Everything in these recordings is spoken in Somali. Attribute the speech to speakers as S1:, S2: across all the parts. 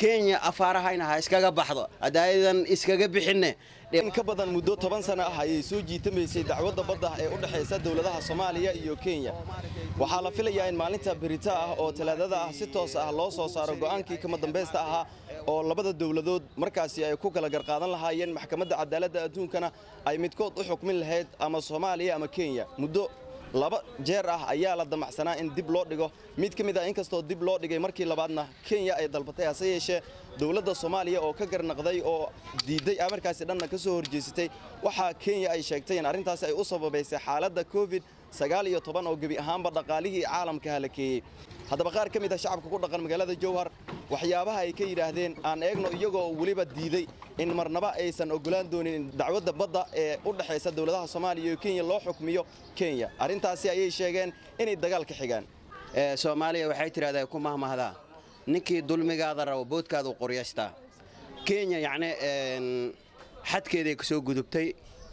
S1: kenya afaarahayna ha iskaga baxdo haddaadan iskaga bixinne
S2: in ka badan muddo toban sano ah ayay soo jiitamaysay dacwadda badda ee u dhexaysa dowladaha soomaaliya iyo kenya waxaa la filayaa in maalinta berita ah oo talaadada ah si toos ah loo soo saaro go'aankii kama dambaysta ahaa oo labada dowladood markaasi ay ku kala garqaadan lahaayeen maxkamadda cadaaladda adduunkana ay midkood u xukmin lahayd ama soomaaliya ama kenya muddo laba jeer ah ayaa la damacsanaa in dib loo dhigo mid ka mid ah inkastoo dib loo dhigay markii labaadna kenya ay dalbatay hase yeeshee dowladda soomaaliya oo ka garnaqday oo diidday markaasi dhanna ka soo horjeesatay waxaa kenya ay sheegtay in arrintaasi ay u sababaysay xaaladda covid sagaal iyo toban oo gebi ahaanba dhaqaalihii caalamka halakeeyey haddaba qaar ka mid ah shacabka ku dhaqan magaalada jowhar waxyaabaha ay ka yidhaahdeen aan eegno iyagoo weliba diiday in marnaba aysan ogolaan doonin dacwadda badda ee u dhexaysa dowladaha soomaaliya iyo kenya loo xukmiyo kenya arrintaasi ayay sheegeen inay dagaal ka xigaan
S1: soomaaliya waxay tidhahdaa ku mahmahdaa ninkii dulmigaada rabo boodkaadu qoryaystaa kenya yacni xadkeeday ka soo gudubtay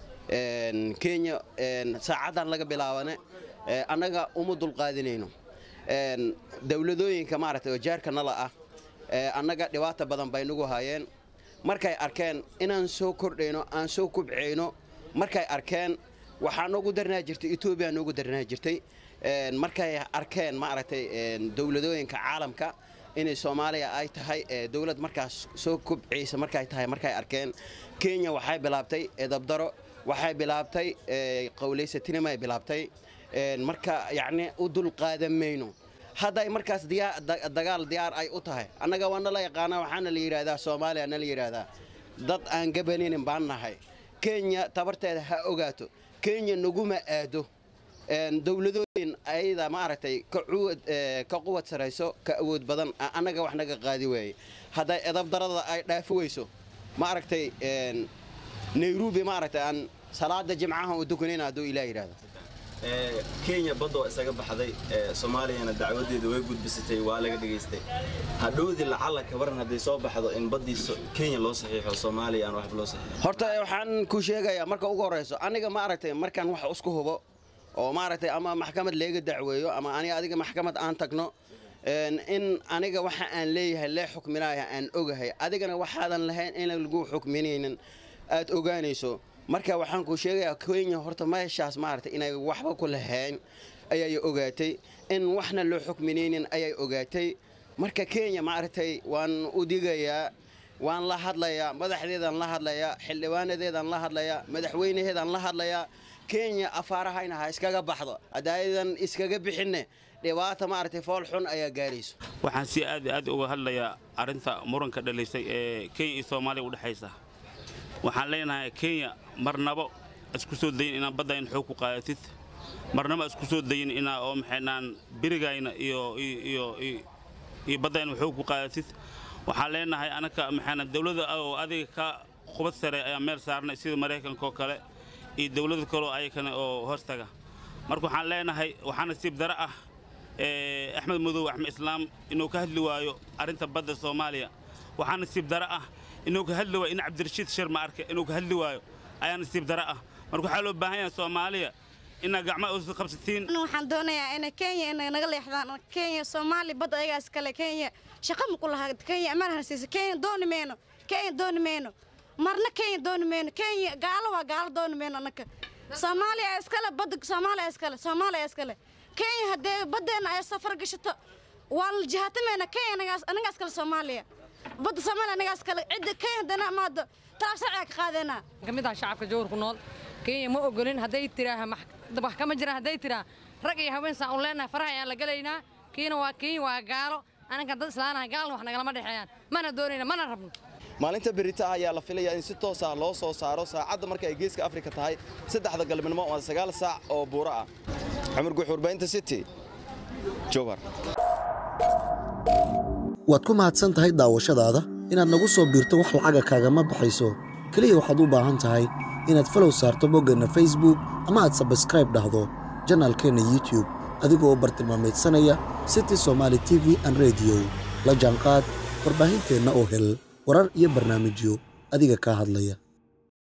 S1: kenya saacaddan laga bilaabane annaga uma dulqaadinayno dowladooyinka maaragtay oo jaarka nala ah annaga dhibaata badan bay nagu hayeen markay arkeen inaan soo kordhayno aan soo kubcayno markay arkeen waxaa noogu darnaa jirtay etoobiya noogu darnaa jirtay markay arkeen maaragtay dowladooyinka caalamka inay soomaaliya ay tahay dowlad markaas soo kubcaysa markay tahay markay arkeen kenya waxay bilaabtay edabdaro waxay bilaabtay qowlaysatinimay bilaabtay marka yacni u dulqaadan mayno hadday markaas dagaal diyaar ay u tahay annaga waa nala yaqaanaa waxaana la yidhaahdaa soomaaliya nala yidhaahdaa dad aan gabaninin baan nahay kenya tabarteeda ha ogaato kenya naguma aado dowladooyin ayada maaragtay ka quwad sarayso ka awood badan annaga wax naga qaadi waaye hadday edabdarada ay dhaafi weyso maaragtay nairobi maaragtay aan salaada jimcaha u dukanayna hadduu ilaah yidhaahdo
S2: kenya badda waa isaga baxday soomaaliyana dacwadeeda way gudbisatay waa laga dhegaystay hadhowdii lacalla kabaran hadday soo baxdo in baddii kenya loo saxiixo soomaaliya aan waxba loo saxiixo
S1: horta waxaan ku sheegayaa marka ugu horrayso aniga maaragtay markaan wax isku hubo oo maaragtay ama maxkamad leega dacweeyo ama aniga adiga maxkamad aan tagno in aniga waxa aan leeyahay lee xukminaya aan ogahay adigana waxaadan lahayn in lagu xukminaynin aad ogaanayso marka waxaan ku sheegayaa kenya horta meeshaas maaragtay inay waxba ku lahayn ayay ogaatay in waxna loo xukminaynin ayay ogaatay marka kenya maaragtay waan u digayaa waan la hadlayaa madaxdeedaan la hadlayaa xildhibaanadeedaan la hadlayaa madaxweynaheedaan la hadlayaa kenya afaarahayna ha iskaga baxdo haddaadan iskaga bixinne dhibaata maaragtay fool xun ayaa gaarayso
S3: waxaan si aad aad uga hadlayaa arrinta muranka dhalaysay ee kenya iyo soomaaliya u dhexaysa waxaan leenahay kenya marnabo isku soo dayin inaan baddayn xoog ku qaadatid marnaba isku soo dayin inaa oo maxaynaan berigayna iyo iyo iyo baddayna xoog ku qaadatid waxaan leenahay anaka maxaana dawladda oo adiga ka qubad sare ayaa meel saarnay sida maraykanka oo kale iyo dawlada kaleo ayakana oo hoostaga marka waxaan leenahay waxaa nasiib dare ah axmed madow axmed islaam inuu ka hadli waayo arrinta badda soomaaliya waxaa nasiib dare ah inuu ka hadli waayo in cabdirashiid shir ma arke inuu ka hadli waayo ayaa nasiib dare ah marka waxaa loo baahan yahay soomaaliya inaa gacmaha usi qabsatiin
S4: waxaan doonayaa in kenya inay naga leexdaan kenya soomaali badda ayagaas kale kenya shaqa ma ku lahaa kenya ammaan hansiisa kenya dooni mayno kenya dooni mayno marna kenya dooni mayno kenya gaalo waa gaalo dooni mayno annaka soomaaliya iskale badda soomaaliya iskale soomaaliya iskale kenya haddee baddeena ay safar gashato waa la jihaatamayna kenya anagaas anagaas kale soomaaliya badda soomaaliya anagaas kale cidda kenya haddana amaado talaab sharciga ka qaadeynaa
S5: ka mid ah shacabka jowhar ku nool kenya ma ogolin hadday tiraaha wax kama jiraan hadday tiraa rag iyo haween saan u leenahay faraha ayaan la gelaynaa kiina waa kenya waa gaalo anaga dad islaanahay gaalna wax nagalama dhexeeyaan mana doonayna mana rabno
S2: maalinta berita ah ayaa la filayaa in si toos ah loo soo saaro saacadda marka ay geeska afrika tahay saddexda galabnimo waa sagaal saac oo buuro ah cumar guux warbaahinta city jowhar
S6: waad ku mahadsan tahay daawashadaada inaad nagu soo biirto wax lacaga kaagama baxayso keliya waxaad u baahan tahay inaad falow saarto boggeenna facebook ama aad sabskraib dhahdo janaalkeenna youtub adigoo bartilmaameedsanaya city somaali t v an rediyo la jaanqaad warbaahinteenna oo hel warar iyo barnaamijyo adiga kaa hadlaya